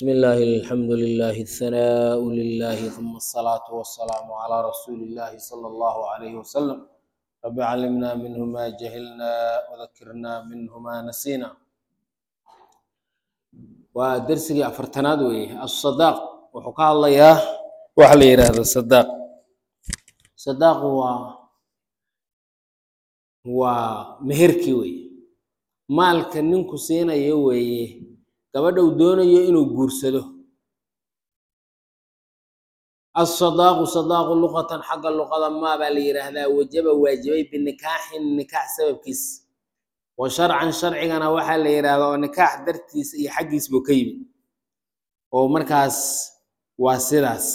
بسم الله الحمد لله الثناء لله ثم الصلاة والسلام على رسول الله صلى الله عليه وسلم رب علمنا منه ما جهلنا وذكرنا منه ما نسينا ودرسي أفرتناد ويه الصداق وحكى الله يا وحلي هذا الصداق صداق هو هو مهركي ويه maalka ninku siinayo weeye gabadha uu doonayo inuu guursado asadaaqu sadaaqu luqatan xagga luqada maa baa la yidhaahdaa wajaba waajibay binikaaxin nikaax sababkiis wa sharcan sharcigana waxaa la yidhaahdaa oo nikaax dartiisa iyo xaggiis buu ka yimid oo markaas waa sidaas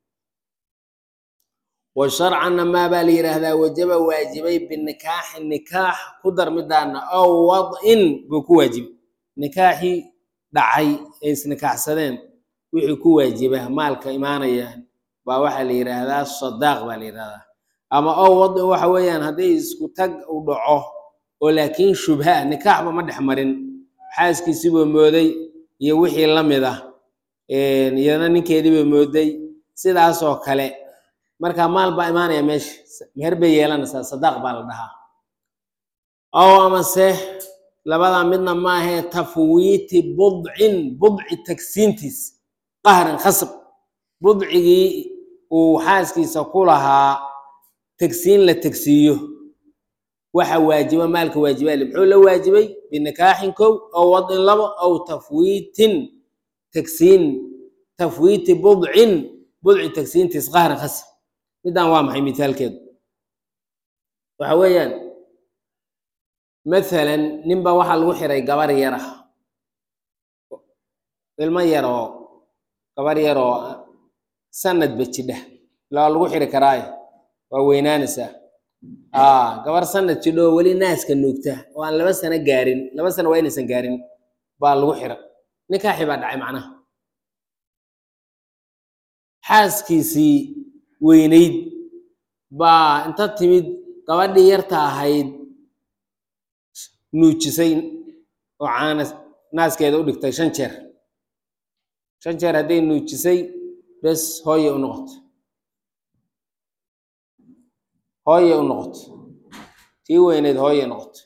wa sharcanna maa baa la yidhaahdaa wajaba waajibay binikaaxin nikaax ku dar midaana ow wad'in buu ku waajibay nikaaxii dhacay ee isnikaaxsadeen wixii ku waajiba maalka imaanaya baa waxaa la yidhaahdaa sadaaq baa la yidhahdaa ama ow wad'in waxa weeyaan haddii isku tag u dhaco oo laakiin shubha nikaaxba ma dhex marin xaaskiisiibuu mooday iyo wixii la mid ah iyadana ninkeediibay mooday sidaasoo kale marka maal baa imaanaya meesha meher bay yeelanaysaa sadaaq baa la dhahaa ow amase labadaa midna maahee tafwiiti budcin budci tagsiintiis qahran khasab budcigii uu xaaskiisa ku lahaa tagsiin la tagsiiyo waxa waajiba maalka waajibaale muxuu la waajibay binikaaxin kow ow wadin labo ow tafwiitin tagsiin tafwiiti budcin budci tagsiintiis qahran khasab middan waa maxay mithaalkeedu waxa weeyaan mathalan ninba waxaa lagu xiray gabar yara ilmo yaroo gabar yaroo sanadba jidha ilaa lagu xiri karaayo waa weynaanaysaa gabar sanad jidho oo weli naaska nuugta oo aan laba sano gaarin laba sano waa inaysan gaarin baa lagu xira nikaaxi baa dhacay macnaha xaaskiisii weynayd baa inta timid gabadhii yarta ahayd nuujisay oo caana naaskeeda u dhigtay shan jeer shan jeer hadday nuujisay bes hooye u noqoto hooye u noqoto tii weyneyd hooye noqoto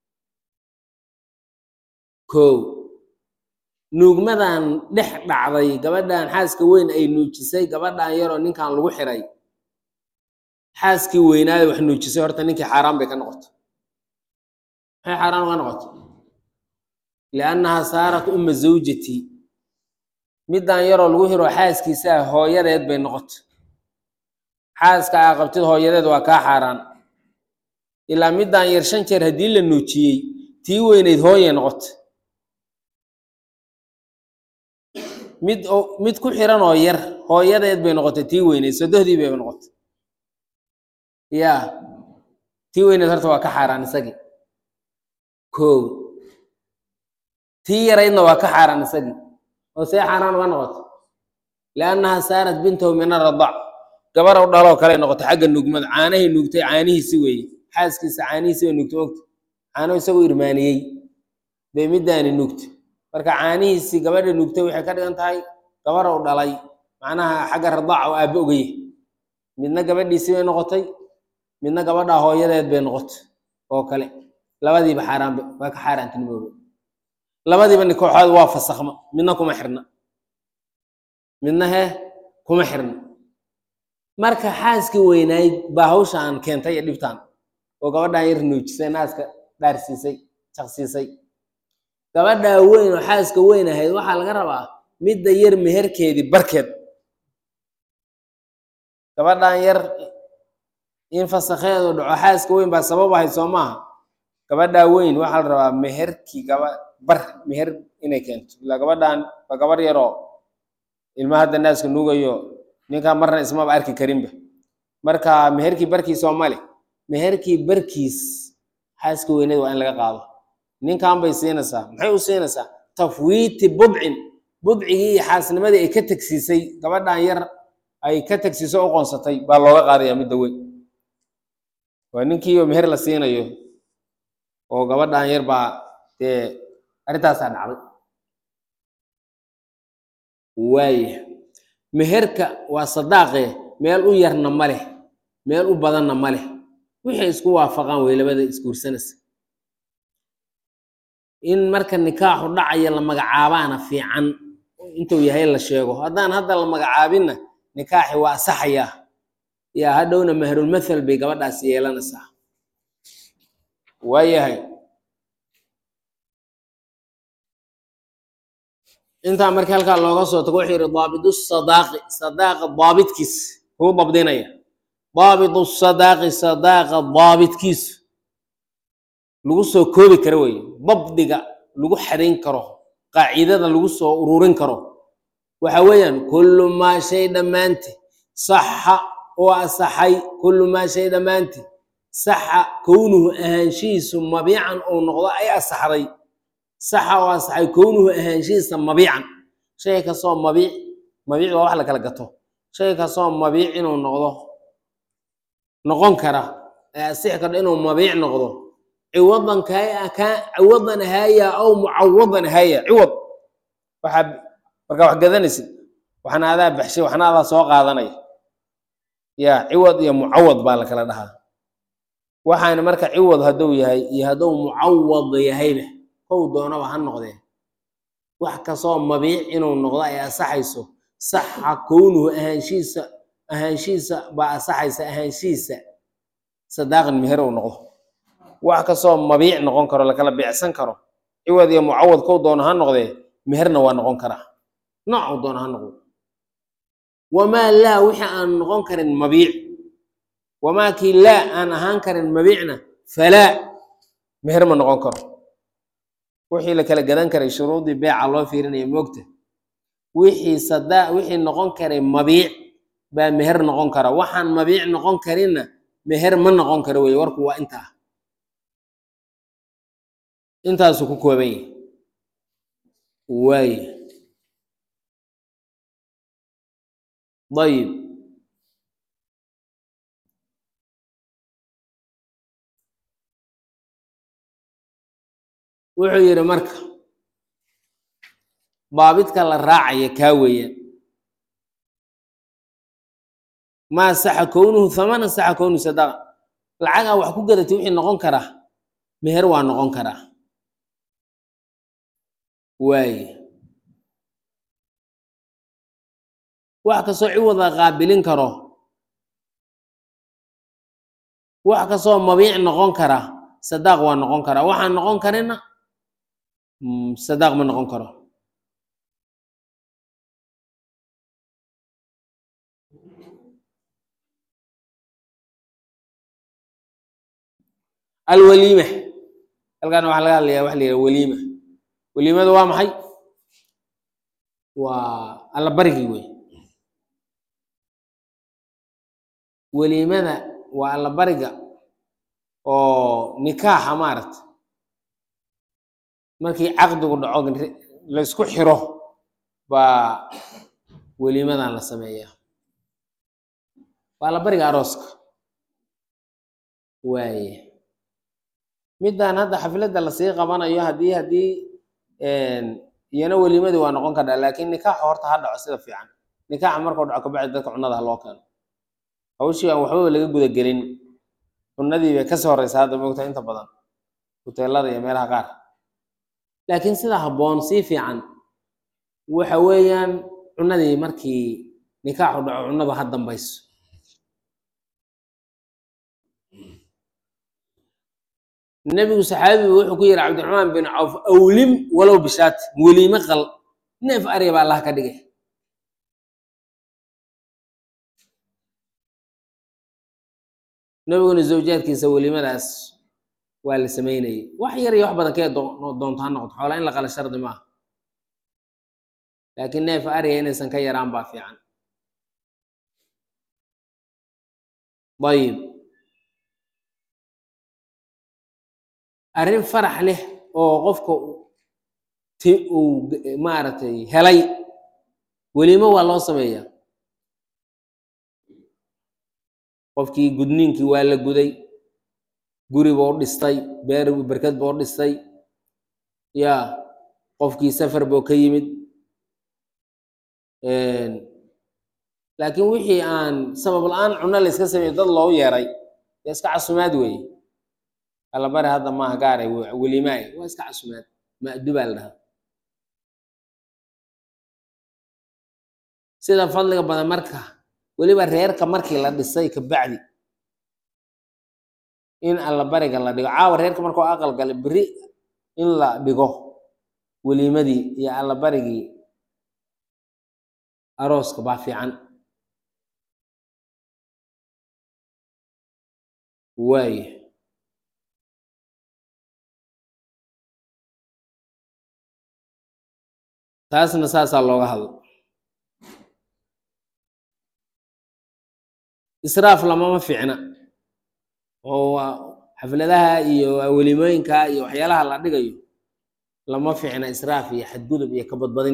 kow nuugmadan dhex dhacday gabadhan xaaska weyn ay nuujisay gabadhan yaroo ninkan lagu xiray xaaskii weynaayo wax nuujisay horta ninkii xaaraan bay ka noqoto maxay xaaraan uga noqoto liannahaa saarat umma zawjati middan yaroo lagu hiro xaaskiisaa hooyadeed bay noqoto xaaska aa qabtid hooyadeed waa kaa xaaraan ilaa middan yar shan jeer haddii la nuujiyey tii weyneyd hooye noqoto mid mid ku xiran oo yar hooyadeed bay noqotay tii weyneyd sodohdii bay noqotay ya tii weyneed horta waa ka xaaraan isagii kow tii yaraydna waa ka xaaraan isagii oo see xaaraan uga noqoto liannahaa saarat bintahu min aradac gabarow dhaloo kale noqoto xagga nugmada caanahay nuugtay caanihiisi weeye xaaskiisa caanihiisi bay nuugtay ogta caano isagoo irmaaniyey bay middaani nuugtay marka caanihiisii gabadha nuugtay waxay ka dhigan tahay gabarow dhalay macnaha xagga radaaca oo aabbe ogaye midna gabadhiisii bay noqotay midna gabadhaa hooyadeed bay noqotay oo kale labadiiba xaaraanba waa ka xaaraantinimooba labadiiba nikooxood waa fasakhma midna kuma xirna midna hee kuma xirna marka xaaskii weynayd baa hawshaan keentay iyo dhibtaan oo gabadhan yar nuujisay naaska dhaarsiisay jaqsiisay gabadhaa weyn oo xaaska weyn ahayd waxaa laga rabaa midda yar meherkeedii barkeed gabadhan yar in fasakheedu dhaco xaaska weyn baa sabab ahayd soo maaha gabadhaa weyn waxaa la rabaa meherkii gaba bar meher inay keento ilaa gabadhan waa gabar yaroo ilma hadda naaska nuugayo ninkaa marna ismaba arki karinba marka meherkii barkiis oo male meherkii barkiis xaaska weyneed waa in laga qaado ninkan bay siinaysaa maxay u siinaysaa tafwiiti budcin budcigii iyo xaasnimadii ay ka tagsiisay gabadhan yar ay ka tagsiiso u qoonsatay baa looga qaadaya midda weyn waa ninkiioo meher la siinayo oo gabadhan yar baa dee arrintaasaa dhacday waaya meherka waa sadaaqe meel u yarna ma leh meel u badanna ma leh wixay isku waafaqaan wey labada isguursanaysa in marka nikaaxu dhacaya la magacaabaana fiican intuu yahay la sheego haddaan hadda la magacaabinna nikaaxi waa asaxayaa yaa hadhowna mahrulmathal bay gabadhaas yeelanaysaa waayahay intaa marka halkaa looga soo tago wuxuu yidhi daabidu sadaaqi sadaaqa daabitkiis kuu dabdinaya daabidu sadaaqi sadaaqa daabitkiisu lagu soo koobi karo weeye dabdiga lagu xadayn karo qaacidada lagu soo ururin karo waxa weeyaan kullu maa shay dhammaanti saxa oo asaxay kullu maa shay dhammaanti saxa kownuhu ahaanshihiisu mabiican uu noqdo ay asaxday saxa oo asaxay kownuhu ahaanshihiisa mabiican shay kastoo mabiic mabiic waa wax la kala gato shay kastoo mabiic inuu noqdo noqon kara ee asixi kardha inuu mabiic noqdo ciwadan kaa kaa ciwadan haya aw mucawadan haya ciwad waxaa markaa wax gadanaysid waxna adaa baxshay waxna adaa soo qaadanaya ya ciwad iyo mucawad baa la kala dhahaa waxaana marka ciwad hadduu yahay iyo hadduu mucawad yahayba kow doonaba ha noqdee wax kastoo mabiic inuu noqdo ay asaxayso saxa kownuhu ahaanshiisa ahaanshiisa baa asaxaysa ahaanshiisa sadaaqan meher uu noqdo wax kastoo mabiic noqon karo lakala beecsan karo ciwad iyo mucawad kow doono ha noqdee meherna waa noqon karaa noocu doono ha noqdo wamaa laa wixii aan noqon karin mabiic wamaa kii laa aan ahaan karin mabiicna falaa meher ma noqon karo wixii la kala gadan karay shuruudii beeca loo fiirinaya moogta wixii sadaa wixii noqon karay mabiic baa meher noqon kara waxaan mabiic noqon karinna meher ma noqon karo weye warku waa intaa intaasuu ku kooban yahay waaye dayib wuxuu yidhi marka baabidka la raacaya kaa weeyaan maa saxa kownuhu hamana saxa kownuhu sadaqa lacagaa wax ku gadatay wixii noqon karaa meher waa noqon karaa waaye wax kastoo ciwada qaabilin karo wax kastoo mabiic noqon kara sadaaq waa noqon karaa waxaan noqon karina sadaaq ma noqon karo alwaliima halkan waxaa laga hadlayaa waxa la yidhaha waliima waliimadu waa maxay waa allabarigii wey weliimada waa allabariga oo nikaaxa maaragta markii caqdigu dhaco la isku xiro baa weliimadan la sameeyaa waa allabariga arooska waaye middan hadda xafladda lasii qabanayo haddii haddii iyana weliimadii waa noqon kartaa laakiin nikaaxa horta ha dhaco sida fiican nikaaxa markuu dhaco kabacdi dadka cunada ha loo keeno hawshii aan waxbaba laga gudagelin cunadii bay kasii horeysa hadda moogta inta badan huteelada iyo meelaha qaar laakiin sida habboon sii fiican waxa weeyaan cunadii markii nikaaxu dhaco cunadu ha dambayso nebigu saxaabigu wuxuu ku yidhi cabdiraxmaan bin cawf awlim walow bishaati weliime qal neef ariya baa allah ka dhigay nebiguna zawjaadkiisa welimadaas waa la sameynayay wax yar iyo wax badan kee doonto ha noqoto xoolaa in la qala shardi maaha laakiin neef ariya inaysan ka yaraan baa fiican ayib arrin farax leh oo qofka ti uu maaragtay helay welimo waa loo sameeyaa qofkii gudniinkii waa la guday guri buu dhistay beer berkad buu dhistay ya qofkii safar buu ka yimid laakiin wixii aan sabab la-aan cuno la iska sameeyo dad loogu yeeray dee iska casumaad weeye allabari hadda maaha gaaray welimaay waa iska casumaad ma'du baa la dhahaa sida fadliga badan marka weliba reerka markii la dhisay kabacdi in allabariga la dhigo caawa reerka markuu aqal galay beri in la dhigo weliimadii iyo allabarigii arooska baa fiican waaye taasna saasaa looga hadlo israaf lamama fiicna oo waa xafladaha iyo welimooyinka iyo waxyaalaha la dhigayo lama fiicna israaf iyo xadgudub iyo kabadbadin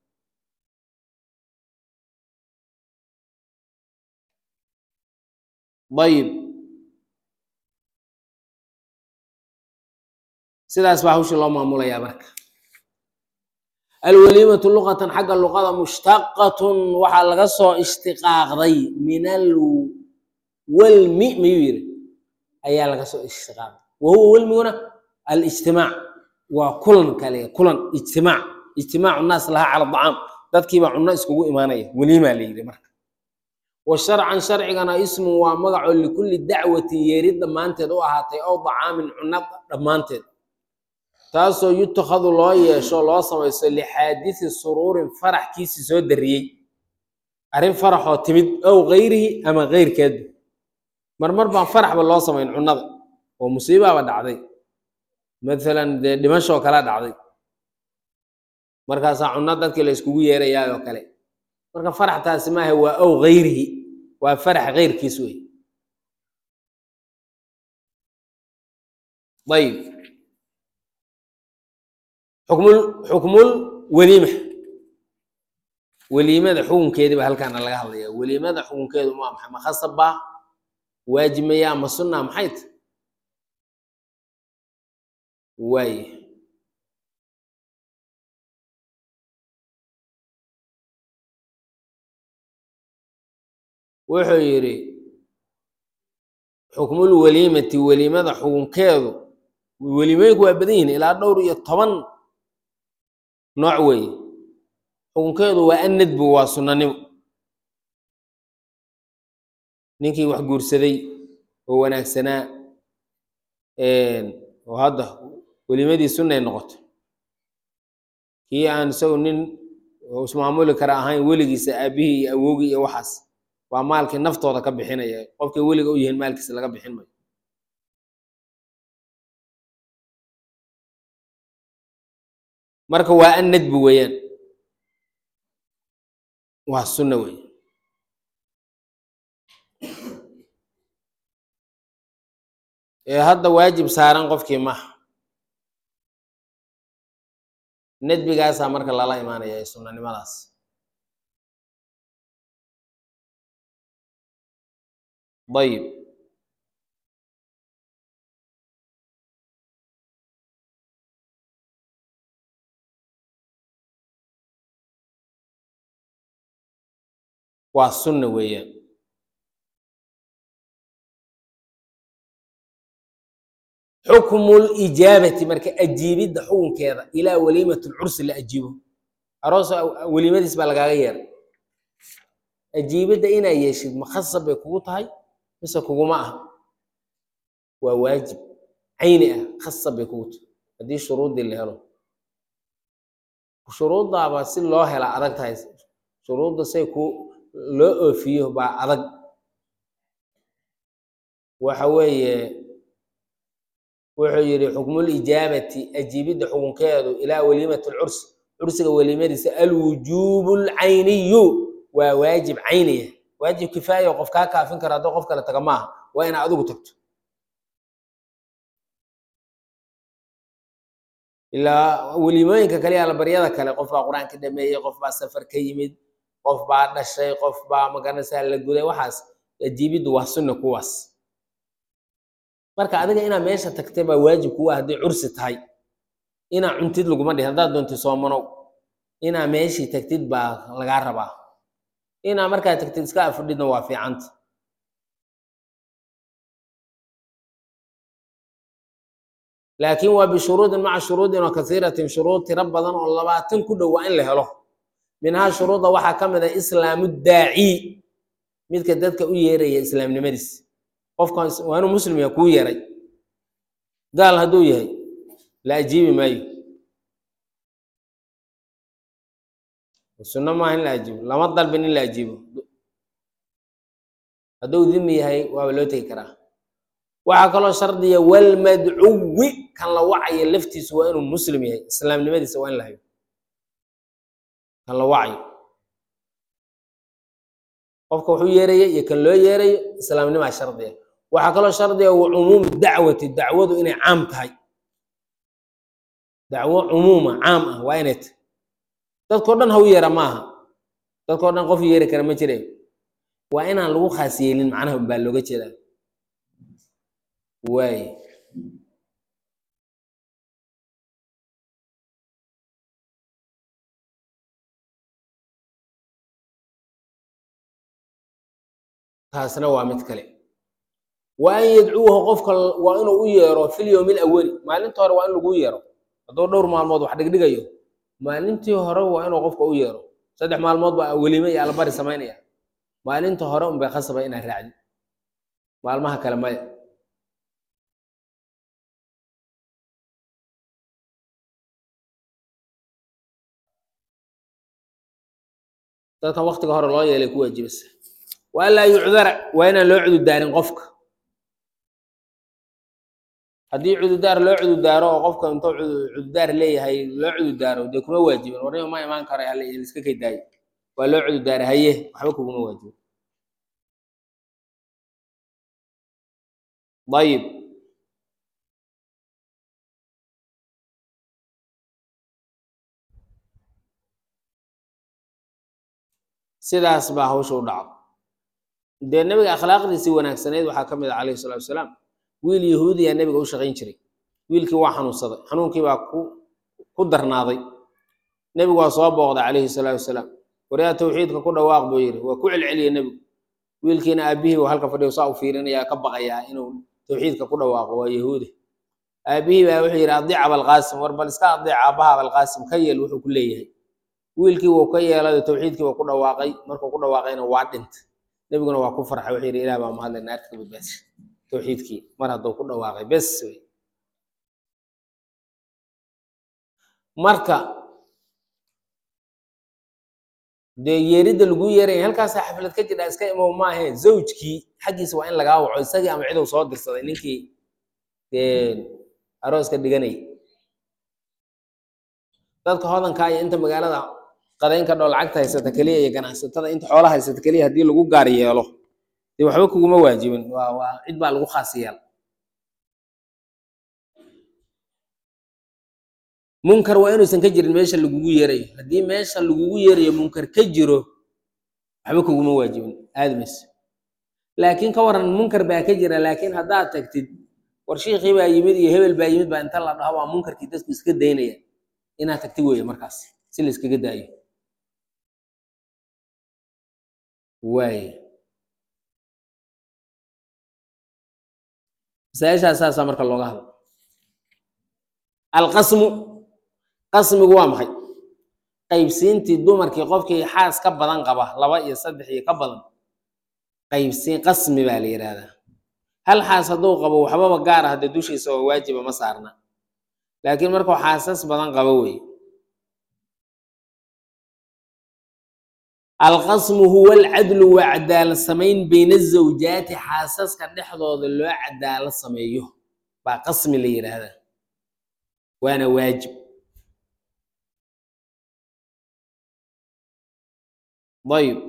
ayib sidaas baa hawshii loo maamulayaa marka alwaliimatu luqatan xagga luqada mushtaqatun waxaa laga soo ishtiqaaqday min alwalmi miyuu yiri ayaa laga soo ishtiqaaqday wa huwa welmiguna alijtimaac waa kulan kale kulan ijtimaac ijtimaacu naas lahaa cala dacaam dadkiibaa cunno iskugu imaanaya weliimaa la yidhi marka wa sharcan sharcigana ismu waa magaco likulli dacwatin yeerid dhammaanteed u ahaatay ow dacaamin cunno dhammaanteed taasoo yutakhadu loo yeesho loo samaysto lixaadisi suruurin farax kiisi soo dariyey arrin faraxoo timid ow gayrihi ama keyrkeedba marmar baan faraxba loo samayn cunnada oo musiibaaba dhacday maalan dee dhimashoo kala dhacday markaasaa cunno dadkii la iskugu yeerayaayoo kale marka faraxtaasi maaha waa ow gayrihi waa farax keyrkiis wey ayib xukmul xukmul weliima weliimada xukunkeedii baa halkaana laga hadlaya weliimada xukunkeedu waa maxay ma khasab baa waajib maya ama sunna maxay ta waaye wuxuu yidhi xukmul weliimati weliimada xukunkeedu welimooyinku waa badan yihin ilaa dhowr iyo toban nooc weeye xukunkeedu waa annadbu waa sunnanimo ninkii wax guursaday oo wanaagsanaa oo hadda welimadii sunnay noqoto kii aan isagu nin ismaamuli kara ahayn weligiisa aabihii iyo awowgii iyo waxaas waa maalkii naftooda ka bixinaya qofkay weliga u yihiin maalkiisa laga bixin mayo marka waa an nadbi weeyaan waa sunna weeye ee hadda waajib saaran qofkii maha nadbigaasaa marka lala imaanaya ee sunnanimadaas ayib waa sunna weeyaan xukmu lijaabati marka ajiibidda xukunkeeda ilaa waliimat lcursi la ajiibo aroos weliimadiis baa lagaaga yeeray ajiibidda inaa yeeshid makhasab bay kugu tahay mise kuguma aha waa waajib cayni ah khasab bay kugu tahay haddii shuruuddii la helo shuruuddaaba si loo hela adag tahay shuruudda say ku loo oofiyo baa adag waxa weeye wuxuu yidhi xukmulijaabati ajiibidda xukunkeedu ilaa waliimati lcursi cursiga weliimadiisa alwujuubu lcayniyu waa waajib cayniya waajib kifaaya qof kaa kaafin kara haddoo qof kale taga maaha waa inaa adigu tagto ilaa weliimooyinka kale alabaryada kale qof baa qur-aanka dhameeyey qof baa safar ka yimid qof baa dhashay qof baa magaranaysaa la guday waxaas ajiibiddu waa sunna kuwaas marka adiga inaa meesha tagtay baa waajib kuwa hadday cursi tahay inaa cuntid laguma dhihin haddaad doontay soomanow inaa meeshii tagtid baa lagaa rabaa inaa markaa tagtid iska afudhidna waa fiicanta laakiin waa bishuruudin maca shuruudin oo kasiiratin shuruud tiro badan oo labaatan ku dhow waa in la helo minhaa shuruudda waxaa ka mid a islaamu daaci midka dadka u yeeraya islaamnimadiis qofkan waa inuu muslim yahay kuu yeeray gaal hadduu yahay la ajiibi maayo sunno maaha in la ajiibo lama dalbin in la ajiibo hadduu dimi yahay waaba loo tegi karaa waxaa kaloo shardiya walmadcuwi kan la wacayo laftiisu waa inuu muslim yahay islaamnimadiisa waa in la hayo kan la wacayo qofka wuxuu yeeraya iyo kan loo yeerayo islaamnimaa shardiya waxaa kaloo shardiya wa cumuumu dacwati dacwadu inay caam tahay dacwo cumuuma caam ah waa inay tahay dadkao dhan ha u yeera maaha dadkao dhan qof yeeri kara ma jire waa inaan lagu khaas yeelin macnaha baa looga jeedaa waay taasna waa mid kale wa an yadcuuha qofka waa inuu u yeero fil yowmi alawali maalinta hore waa in lagu yeero hadduu dhowr maalmood wax dhigdhigayo maalintii hore waa inuu qofka u yeero saddex maalmood baa welime iyo albari samaynaya maalinta hore unbay khasaba inaad raacdi maalmaha kale maya dadkan waktiga hore loo yeelay ku waajibasa wa an laa yucdara waa inaan loo cududaarin qofka haddii cududaar loo cududaaro oo qofka intuu cududaar leeyahay loo cududaaro dee kuma waajibin warnima ma imaan karo hal iska kay daayo waa loo cududaara haye waxba kuguma waajibin ayib sidaas baa hawsha u dhacdo dee nebiga akhlaaqdiisii wanaagsaneyd waxaa ka mid ah calayhi salatu wasalaam wiil yahuudiyaa nebiga u shaqayn jiray wiilkii waa xanuunsaday xanuunkii baa ku ku darnaaday nebigu waa soo booqday calayhi salaatu wasalaam waryaa tawxiidka ku dhawaaq buu yidhi waa ku celceliyey nebigu wiilkiina aabihii uu halka fadhiyo saa u fiirinayaa ka baqayaa inuu tawxiidka ku dhawaaqo waa yahuudi aabihii baa wuxuu yidhi adiic abalqaasim war bal iska adiic aabbaha abalqaasim ka yeel wuxuu ku leeyahay wiilkii wuu ka yeelay tawxiidkii waa ku dhawaaqay markuu ku dhawaaqayna waa dhintay nebiguna waa ku farxay wuxuu yidhi ilaah baa mahadlay naarta ka badbaashay tawxiidkii mar hadduu ku dhawaaqay bes wey marka dee yeeridda lagu yeeraya halkaasaa xaflad ka jidha iska imow maahe zawjkii xaggiisa waa in lagaa waco isagii ama ciduu soo dirsaday ninkii dee arooska dhiganayay dadka hodankaa iyo inta magaalada qadaynka dhoo lacagta haysata keliya iyo ganacsatada inta xoola haysata keliya haddii lagu gaar yeelo dee waxba kuguma waajibin waa waa cid baa lagu khaas yeel munkar waa inuusan ka jirin meesha lagugu yeerayo haddii meesha lagugu yeerayo munkar ka jiro waxba kuguma waajibin aadamayse laakiin ka waran munkar baa ka jira laakiin haddaad tagtid war shiikhii baa yimid iyo hebel baa yimid baa inta la dhaho waa munkarkii dadku iska daynaya inaad tagti weeye markaas si la iskaga daayo waaye masaa-ishaas saasaa marka looga hadlo alqasmu qasmigu waa maxay qaybsiintii dumarkii qofkii xaas ka badan qaba laba iyo saddex iyo ka badan qaybsiin qasmi baa la yidhaahdaa hal xaas hadduu qabo waxbaba gaar ah haddee dushiisa oo waajiba ma saarna laakiin markuu xaasas badan qabo weeye alqasmu huwa alcadlu waa cadaalad samayn bayna azawjaati xaasaska dhexdooda loo cadaalad sameeyo baa qasmi la yidhaahdaa waana waajib ayib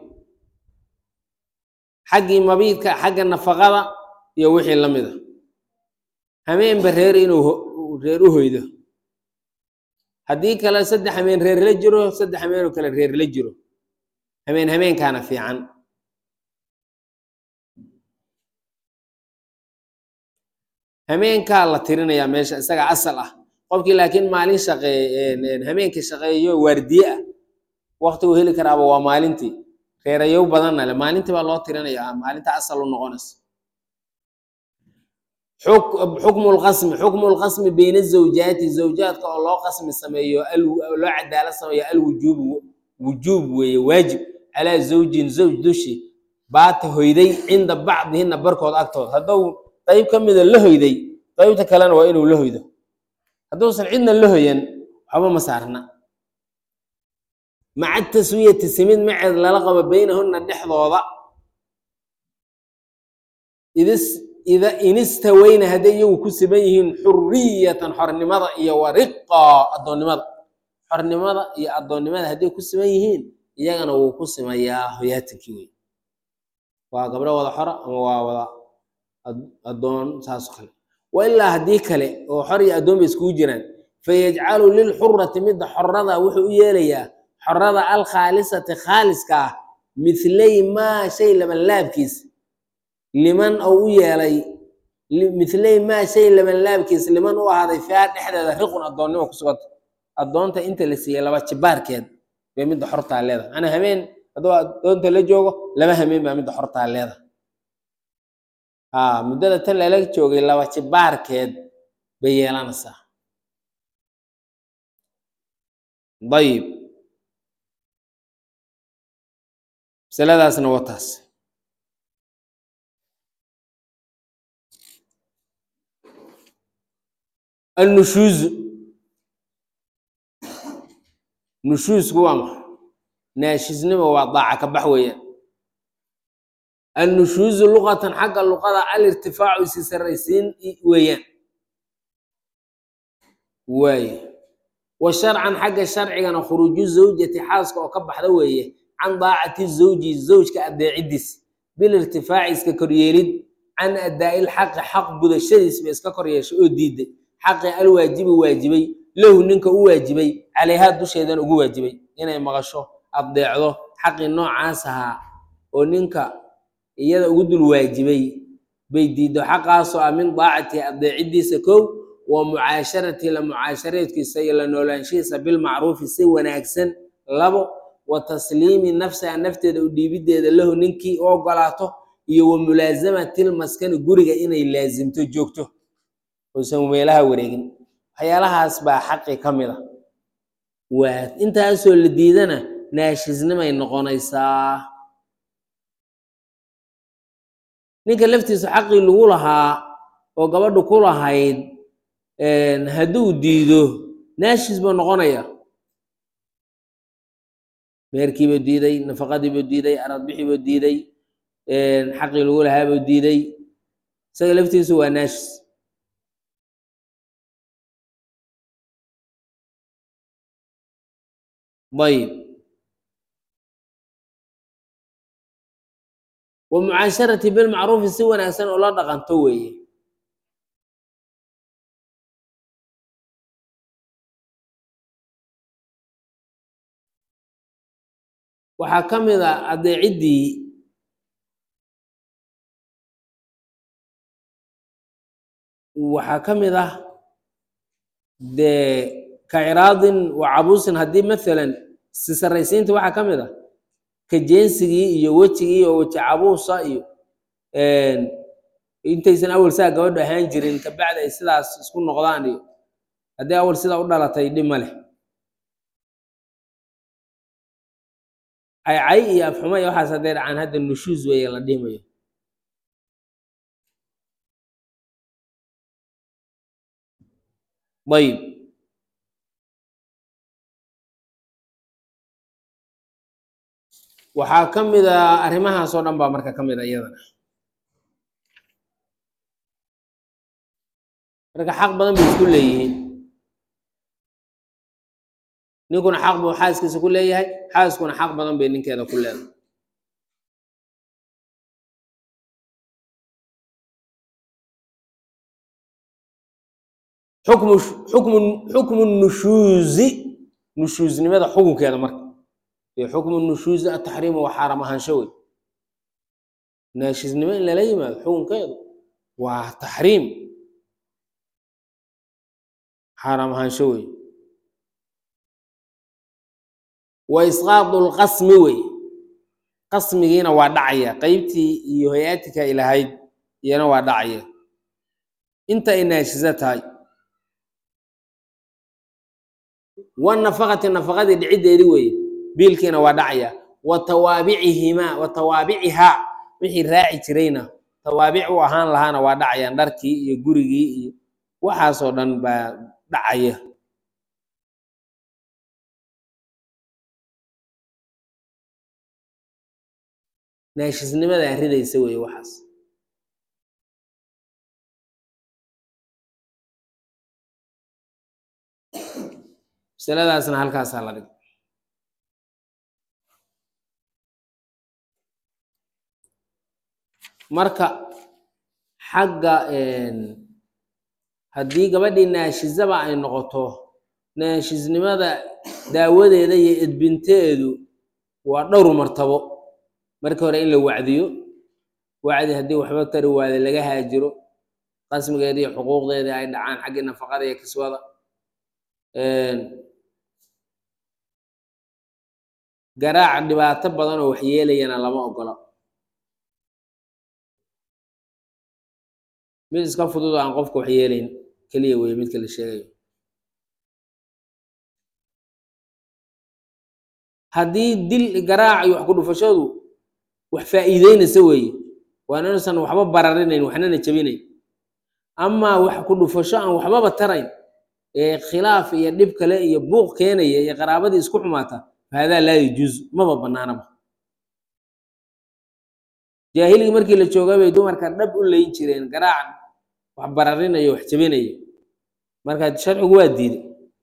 xaggii mabiidka xagga nafaqada iyo wixii la mida hameenba reer inuu reer u hoydo haddii kale saddex hameen reer la jiro saddex hameenoo kale reer la jiro hameen hameenkaana fiican hameenkaa la tirinayaa meesha isaga asal ah qofkii laakiin maalin shaqeey hameenkii shaqeeyo waardiye ah waktigu heli karaaba waa maalintii reerayow badanna le maalintii baa loo tirinayaa maalinta asal u noqonaysa xukmu lqasmi xukmu lqasmi bayna zawjaati zawjaadka oo loo qasmi sameeyo loo cadaalo sameeyo alwujuub wujuub weeye waajib calaa zawjin zawj dushi baata hoyday cinda bacdihina barkood agtood hadduu qayb ka mida la hoyday qaybta kalena waa inuu la hoydo hadduusan cidna la hoyan waxba ma saarna maca taswiyati simid maceed lala qabo beynahuna dhexdooda idis ida inistaweyna hadday iyagu ku siban yihiin xuriyatan xornimada iyo wariqa addoonnimada xornimada iyo addoonnimada hadday ku siban yihiin iyagana wuu ku simayaa hoyaatankii wey waa gabdho wada xora ama waa wada addoon saasoo kale wa ilaa haddii kale oo xor iyo addoon bay iskugu jiraan fayajcalu lilxurati midda xorada wuxuu u yeelayaa xorada alkhaalisati khaaliska ah mithlay maa shay laban laabkiis liman ou u yeelay mithlay maa shay laban laabkiis liman u ahaaday fiiha dhexdeeda riqun addoonnimo ku suganta addoonta inta la siiyey laba jibaarkeed bay midda xortaa leedahay macnaa habeen hadduu addoonta la joogo laba hameen baa midda xortaa leedahay aa muddada tan lala joogay laba jibaarkeed bay yeelanaysaa dayib masaladaasna waa taas annushuuzu nushuusku waa maxa naashisnimo waa daaca ka bax weeyaan annushuuzu luqatan xagga luqada alirtifaacu isi sarraysiin weeyaan waaye wa sharcan xagga sharcigana khuruuju zawjati xaaska oo ka baxda weeye can daacati zawji zawjka adeecidiis bilirtifaaci iska koryeelid can adaa'i lxaqi xaq gudashadiis bay iska koryeeshay oo diiday xaqi alwaajibi waajibay lahu ninka u waajibay calayhaa dusheedan ugu waajibay inay maqasho addeecdo xaqii noocaas ahaa oo ninka iyada ugu dul waajibay bay diiddo xaqaasoo ah min daacatihi addeecidiisa kow wa mucaasharati la mucaashareedkiisa iyo la noolaanshihiisa bilmacruufi si wanaagsan labo wa tasliimi nafsiha nafteeda u dhiibiddeeda lahu ninkii u ogolaato iyo wa mulaasamati lmaskani guriga inay laasimto joogto uusan meelaha wareegin waxyaalahaas baa xaqi ka mid a waa intaasoo la diidana naashisnimay noqonaysaa ninka laftiisa xaqii lagu lahaa oo gabadhu ku lahayd hadduu diido naashis buu noqonaya meherkiibuu diiday nafaqadiibuu diiday aradbixiibuu diiday xaqii lagu lahaabuu diiday isaga laftiisu waa naashis ayib wa mucaasharati bilmacruufi si wanaagsan oo la dhaqanto weeye waxaa ka mid a adeeciddii waxaa ka mid ah dee ka ciraadin wa cabuusin haddii maalan si sarraysiinta waxaa ka mid ah ka jeensigii iyo wejigii oo weji cabuusa iyo intaysan awal saa gabadhu ahaan jirin kabacdi ay sidaas isku noqdaan iyo haddii awal sidaa u dhalatay dhib ma leh caycay iyo afxuma iyo waxaas hadday dhacaan hadda nushuus weeye la dhimayo ayib waxaa ka mid a arrimahaas oo dhan baa marka ka mid a iyadana marka xaq badan bay isku leeyihiin ninkuna xaq buu xaaskiisa ku leeyahay xaaskuna xaq badan bay ninkeeda ku leedahay xukmu xukmu xukmu nushuuzi nushuuznimada xukunkeeda marka iyo xukmu nushuuzi ataxriimu waa xaaram ahaansho wey naashisnimo in lala yimaado xukunkeedu waa taxriim xaaram ahaansho wey wa isqaadu lqasmi wey qasmigiina waa dhacaya qeybtii iyo hay-atika ay lahayd iyana waa dhacaya inta ay naashiso tahay wanafaqati nafaqadii dhiciddeedi weeye biilkiina waa dhacaya wa tawaabicihimaa wa tawaabicihaa wixii raaci jirayna tawaabic u ahaan lahaana waa dhacayaan dharkii iyo gurigii iyo waxaasoo dhan baa dhacaya naashisnimadaa ridaysa weeye waxaas masaladaasna halkaasaa la dhig marka xagga haddii gabadhii naashizaba ay noqoto naashisnimada daawadeeda iyo edbinteedu waa dhowr martabo marka hore in la wacdiyo wacdi haddii waxba tari waada laga haajiro qasmigeeda iyo xuquuqdeeda ay dhacaan xaggii nafaqada iyo kiswada garaac dhibaato badan oo waxyeelayana lama ogola mid iska fudud oo aan qofka waxyeelayn keliya weye midka la sheegayo haddii dil garaac iyo wax ku dhufashadu wax faa'iideynaysa weeye waa inuusan waxba bararinayn waxnana jebinayn amaa wax ku dhufasho aan waxbaba tarayn ee khilaaf iyo dhib kale iyo buuq keenaya iyo qaraabadii isku xumaata fahadaa laa yajuuz maba banaanaba jaahiligii markii la joogay bay dumarka dhab u layn jireen garaac wax bararinayo wax jebinayo marka sharcigu waa diiday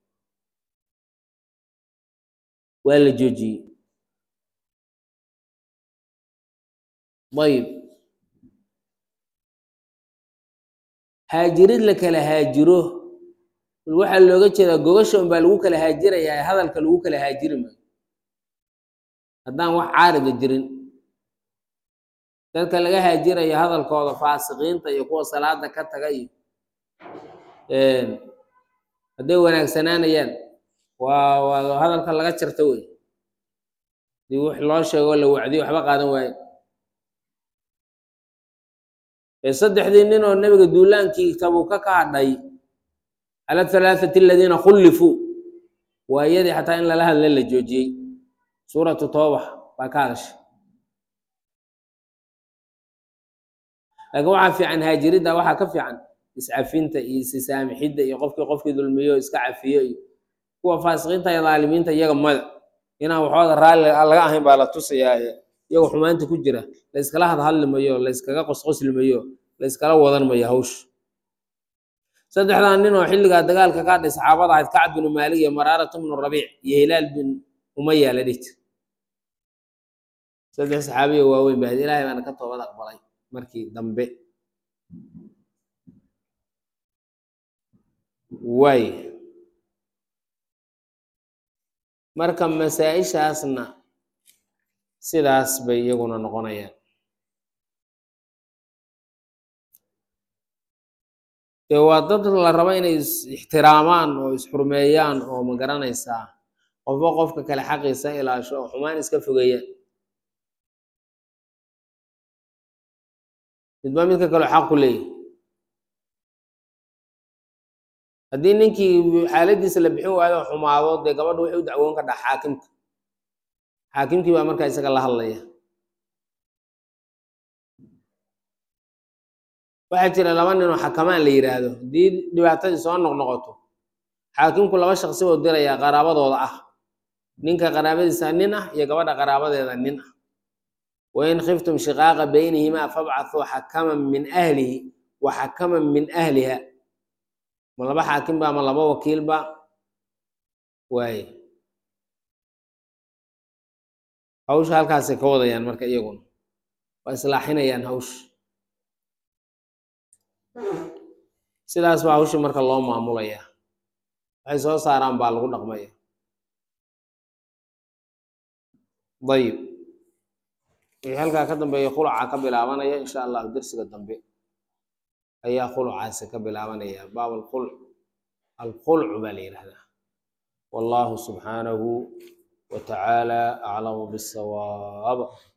waa la joojiyey ayib haajirid la kala haajiro waxaa looga jeedaa gogasha unbaa lagu kala haajirayaa hadalka lagu kala haajiri maayo haddaan wax caarida jirin dadka laga haajirayo hadalkooda faasiqiinta iyo kuwa salaada ka taga iyo hadday wanaagsanaanayaan waa waa hadalka laga jarta wey dii wix loo sheego la wacdiyo waxba qaadan waaye saddexdii nin oo nebiga duulaankii tabuuka ka hadhay cala halaathati aladiina khullifuu waa iyadii xataa in lala hadla la joojiyey suuratu tooba baa ka hadashay laakiin waxaa fiican haajiridda waxaa ka fiican iscafinta iyo isisaamixidda iyo qofkii qofkii dulmiyo iska cafiyo iyo kuwa faasiqiinta iyo dhaalimiinta iyaga mada inaan waxooda raalli laga ahayn baa la tusayaa iyagoo xumaanta ku jira la yskala hadhadli mayo la yskaga qosqosli mayo la yskala wadan mayo hawsha saddexdan nin oo xilligaa dagaalka ka hadhay saxaabada ahayd kacb binu maalik iyo maraarata bnu rabiic iyo hilaal bin umaya la dhihi jir saddex saxaabiya waaweyn baa ilaahay baana ka toobad aqbalay markii dambe waay marka masaa-ishaasna sidaas bay iyaguna noqonayaan dee waa dad la rabo inay is ixtiraamaan oo isxurmeeyaan oo ma garanaysaa qofba qofka kale xaqiisa ilaasho oo xumaan iska fogeeyaan midba midka kaleo xaq ku leeyahy haddii ninkii xaaladiisa la bixin waayo oo xumaado dee gabadha waxay u dacwoon kadhaa xaakimka xaakimkii baa markaa isaga la hadlaya waxaa jira laba nin oo xakamaan la yidhaahdo haddii dhibaatadii soo noqnoqoto xaakimku laba shaqsi oo dirayaa qaraabadooda ah ninka qaraabadiisa nin ah iyo gabadha qaraabadeeda nin ah wain khiftum shiqaaqa baynihimaa fabcathuu xakaman min ahlihi wa xakaman min ahliha ma laba xaakim ba ma laba wakiil ba waaye hawsha halkaasay ka wadayaan marka iyaguna waa islaaxinayaan hawsha sidaas baa hawshii marka loo maamulaya waxay soo saaraan baa lagu dhaqmaya dayib wixii halkaa ka dambeeya khuluca ka bilaabanaya insha allahu dersiga dambe ayaa khulucaasi ka bilaabanaya baab alkhulc alkhulcu baa la yidhahdaa wallahu subxaanahu وتعالى أعلم بالصواب